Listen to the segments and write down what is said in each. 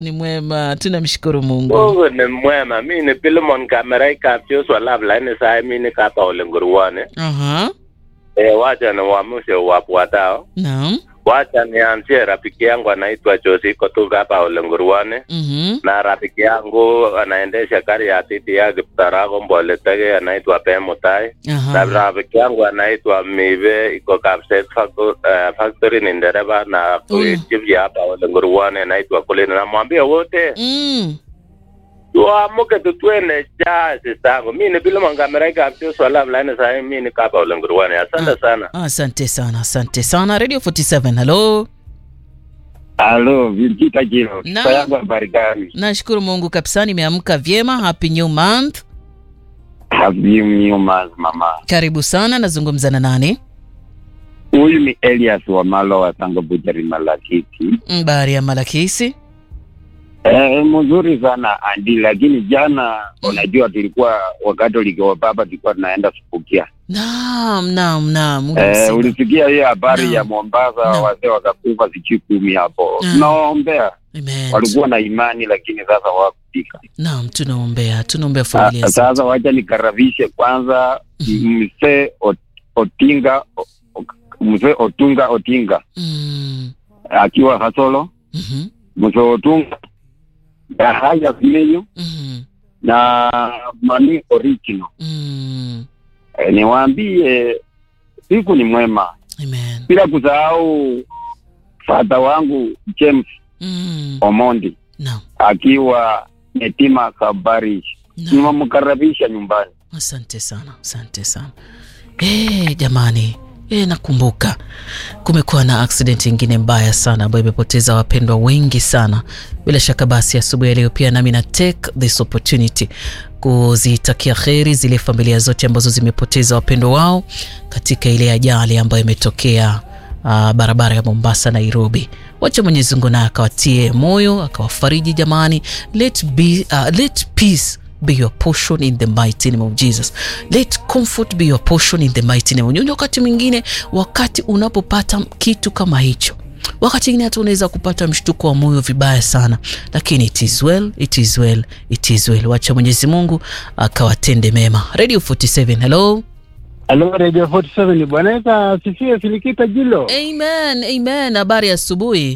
Ni mwema, tunamshukuru Mungu. Mungu ni mwema. Mi ni Pilimon Kamerai kap Joshua Lab laini sai mi ni kapa ulenguruwane. Aha. E, wacha ni uamshe wafuatao. Naam. Wacha nianzie rafiki yangu anaitwa Josi kutoka hapa ulenguruwane. Mhm. na rafiki yangu anaendesha gari ya titi ya Kiptarago Mboletege anaitwa Pemutai na Aha. rafiki yangu anaitwa Mive iko Kapset Facto- eh, Factory ni ndereva na Huyu. chief ya hapa Olenguruwane anaitwa Kulini. Namwambia wote Mm. tuamuke tutwende cha sistangu. Mi ni bila mangamera kapsio swala fulani sasa mi ni kapa Olenguruwane. Asante sana. Asante sana, asante sana. Radio 47. Hello. Halo, Virgita Jiro. Naam. Sifa yangu habari gani? Nashukuru Mungu kabisa nimeamka vyema. Happy new month. Happy new month mama. Karibu sana, nazungumza na nani? Huyu ni Elias wa Malo wa Sango Butchery Malakiti. Mbari ya Malakisi. Eh, mzuri sana Andi, lakini jana unajua tulikuwa wakati ulikiwa baba tulikuwa tunaenda Subukia. Naam, naam, naam. ule Eh, msiba. ulisikia hiyo habari Naam. ya Mombasa Naam. wazee wakakufa sijui kumi hapo. Naam. Tunawaombea. Amen. Walikuwa na imani lakini sasa hawakufika. Naam, tunaombea, tunaombea Ah, familia zetu. Sasa wacha nikarabishe kwanza mzee Ot- Otinga O- O- mzee Otunga Otinga Mm. akiwa Hasolo, Mhm. mzee Otunga Yahaya Vimenyo Mhm. na Mani Original. Mm. E, niwaambie siku ni mwema, Amen. bila kusahau fadha wangu James Mm. Omondi Naam. akiwa Netima Kabari, Naam. nimemkaribisha nyumbani. Asante sana, asante sana. Eh, jamani, eh, nakumbuka kumekuwa na accident ingine mbaya sana ambayo imepoteza wapendwa wengi sana. Bila shaka basi asubuhi ya leo pia nami na take this opportunity kuzitakia kheri zile familia zote ambazo zimepoteza wapendwa wao katika ile ajali ambayo imetokea uh, barabara ya Mombasa Nairobi. Wacha Mwenyezi Mungu naye akawatie moyo akawafariji jamani. Let be, uh, let peace be your portion in the mighty name of Jesus. Let comfort be your portion in the mighty name of Jesus. Wakati mwingine, wakati unapopata kitu kama hicho wakati mwingine hata unaweza kupata mshtuko wa moyo vibaya sana, lakini it is well, it is well, it is well. Wacha Mwenyezi Mungu akawatende mema. Radio 47, hello. Halo Radio 47 bwana Eka sifie Filikita Jilo. Amen, amen. Habari ya asubuhi.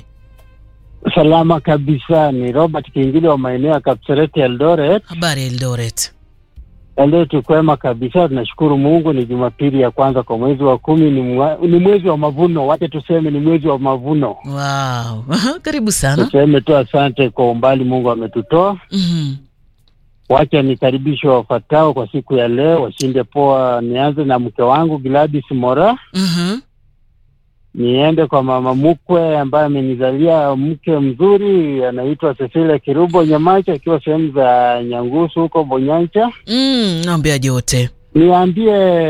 Salama kabisa, ni Robert Kingili wa maeneo ya Kapseret Eldoret. Habari ya Eldoret. Leo tukwema kabisa, tunashukuru Mungu. Ni Jumapili ya kwanza kwa mwezi wa kumi, ni, mwa, ni mwezi wa mavuno. Wacha tuseme ni mwezi wa mavuno, Wow. Karibu sana. tuseme tu asante kwa umbali Mungu ametutoa. Mhm. Wacha nikaribishe wafatao kwa siku ya leo, washinde poa. Nianze na mke wangu Gladys Mora, Mhm. niende kwa mama mkwe ambaye amenizalia mke mzuri anaitwa Cecilia Kirubo Nyamacha akiwa sehemu za Nyangusu huko Bonyancha. Mm, naambia jote. Niambie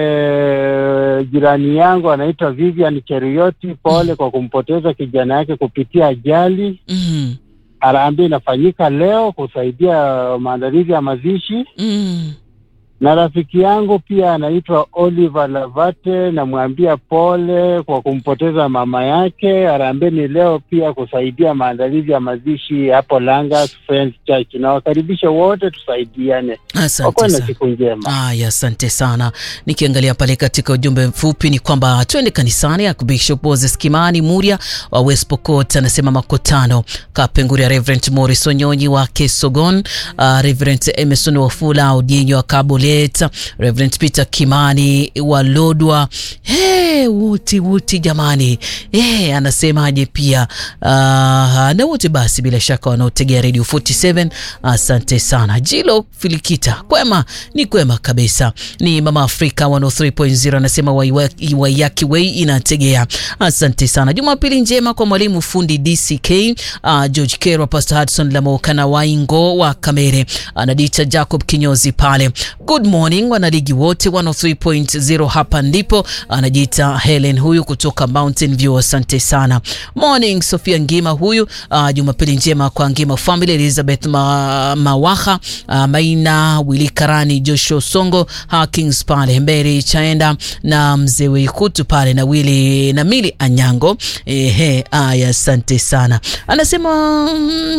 eh, jirani yangu anaitwa Vivian Cheruyoti, pole kwa kumpoteza kijana yake kupitia ajali. Mhm. Harambee inafanyika leo kusaidia maandalizi ya mazishi, Mm. na rafiki yangu pia anaitwa Oliver Lavate, namwambia pole kwa kumpoteza mama yake. Harambee ni leo pia kusaidia maandalizi ya mazishi hapo Langa Friends Church. Nawakaribisha wote tusaidiane, Asante wakuwe na sana. siku njema. Aya, asante sana. Nikiangalia pale katika ujumbe mfupi ni kwamba twende kanisani. Bishop Moses Kimani Muria wa West Pokot anasema makutano Kapenguria, Reverend Morris Onyonyi wa Kesogon, uh, Reverend Emerson Wafula Odienyo wa Kabolet, Reverend Peter Kimani wa Lodwa. Hey, wote wote jamani, hey, anasemaje pia uh, na wote basi bila shaka wanaotegea Radio 47 asante sana. Jilo Filikita, kwema ni kwema kabisa. Ni Mama Afrika 103.0 anasema Waiwa- Waiyaki Way inategea. Asante sana. Jumapili njema kwa mwalimu fundi DCK, uh, George Kerwa, Pastor Hudson Lamoka na Waingo wa Kamere, anadita Jacob Kinyozi pale. Good morning wanaligi wote 103.0 hapa ndipo anajiita Helen huyu kutoka Mountain View. Asante sana. Morning Sofia Ngima huyu. Uh, Jumapili njema kwa Ngima family, Elizabeth Ma, Mawaha, uh, Maina Wili Karani, Joshua Songo, Hakings pale Mberi Chaenda na mzee Weikutu pale na Wili na Mili Anyango. Ehe, aya, asante sana. Anasema mm,